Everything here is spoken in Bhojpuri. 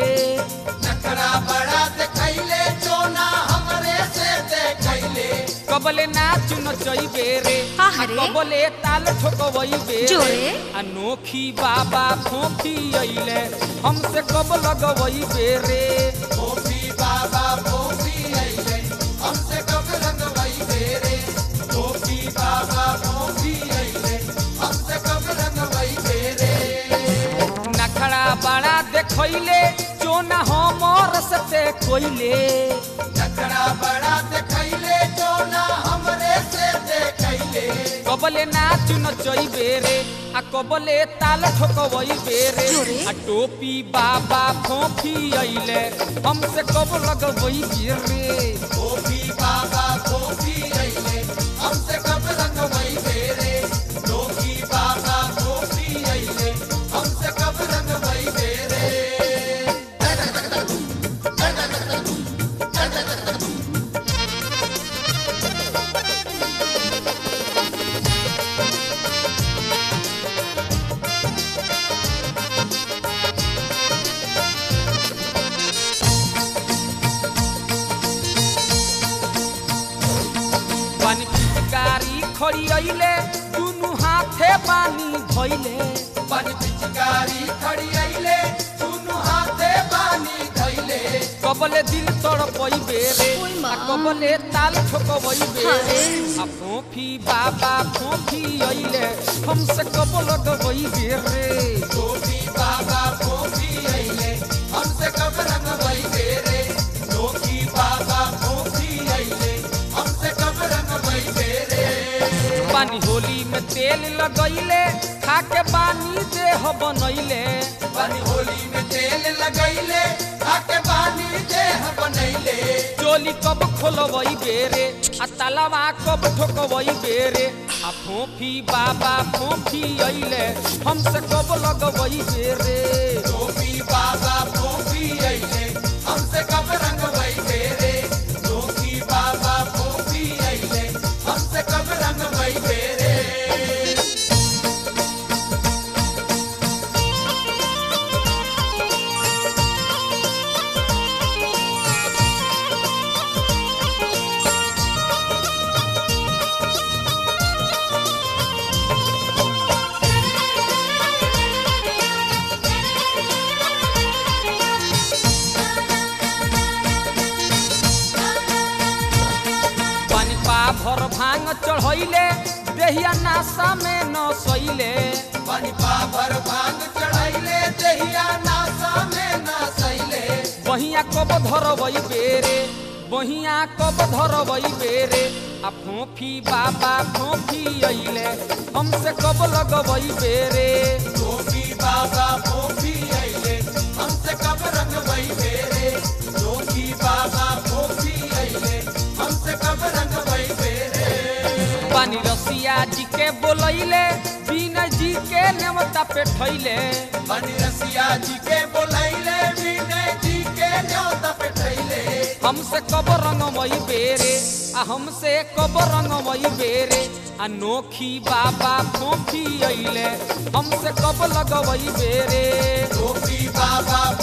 नखरा बड़ा देखैले चोना हमरे से देखैले कबले नाच नचैबे रे हाँ आ रे। कबले ताल ठोकबैबे जोरे। अनोखी बाबा फोफी अइले हमसे कब लगबैबे रे गोपी बाबा गोपी अइले हमसे कब रंगवई बेरे गोपी बाबा गोपी अइले हमसे कब रंगवई बेरे नखड़ा बड़ा देखैले चोना हमर से कोइले नखरा बड़ा देखैले चोना हमरे से देखैले कबले नाच नचैबे रे आ कबले ताल ठोकबैबे रे जोरे। आ टोपी बाबा फोफी अइले हमसे कब लगबैबे रे गोपी बाबा गोपी अइले हमसे कब रंगवई बेरे गोपी बाबा गोपी अइले हमसे कब रंगवई बेरे पानी पिचकारी खड़ी अइले दुनु हाथे पानी धइले बन पिचकारी खड़ी अइले दुनु हाथे पानी धइले कबले दिल तड़पैबे रे ओइ आ माँ। कबले ताल ठोकबैबे हाँ रे रे। आ फोफी बाबा फोफी अइले हमसे कब लगबैबे रे गोपी बाबा गोपी अइले हमसे कब रंगवई बेरे गोपी बाबा गोपी अइले हमसे कब रंगवई बेरे पानी होली में तेल लगैले खाके पानी देह बनैले बन होली में तेल लगैले आके पानी देह बनैले चोली कब खोलबैबे रे आ तालाबा कब ठोकबैबे रे आ फोफी बाबा फोफी अइले हमसे कब लगबैबे रे गोपी बाबा गोपी अइले हमसे कब रंगवई बेरे गोपी बाबा गोपी अइले हमसे कब रंगवई बेरे पानी पा भर भांग चढ़ैले देहिया नासा में न सैले पानी पावर भांग चढ़ैले देहिया नासा में ना सैले बहिया कब धरबै बेरे बहिया कब धरबै बेरे आ फोफी बाबा फोफी अइले हमसे कब लगबै बेरे गोपी बाबा गोपी अइले हमसे कब रंगवई बेरे गोपी बाबा गोपी अइले हमसे कब रंगवई बेरे पानी रसिया जी के बोलैले बीना जी के नेवता पे ठैले बनी रसिया जी के बोलैले विनय जी के न्योता पे ठैले हमसे कब रंगमई बेरे आ हमसे कब रंगमई बेरे अनोखी बाबा फोफी अइले हमसे कब लगवई बेरे गोपी बाबा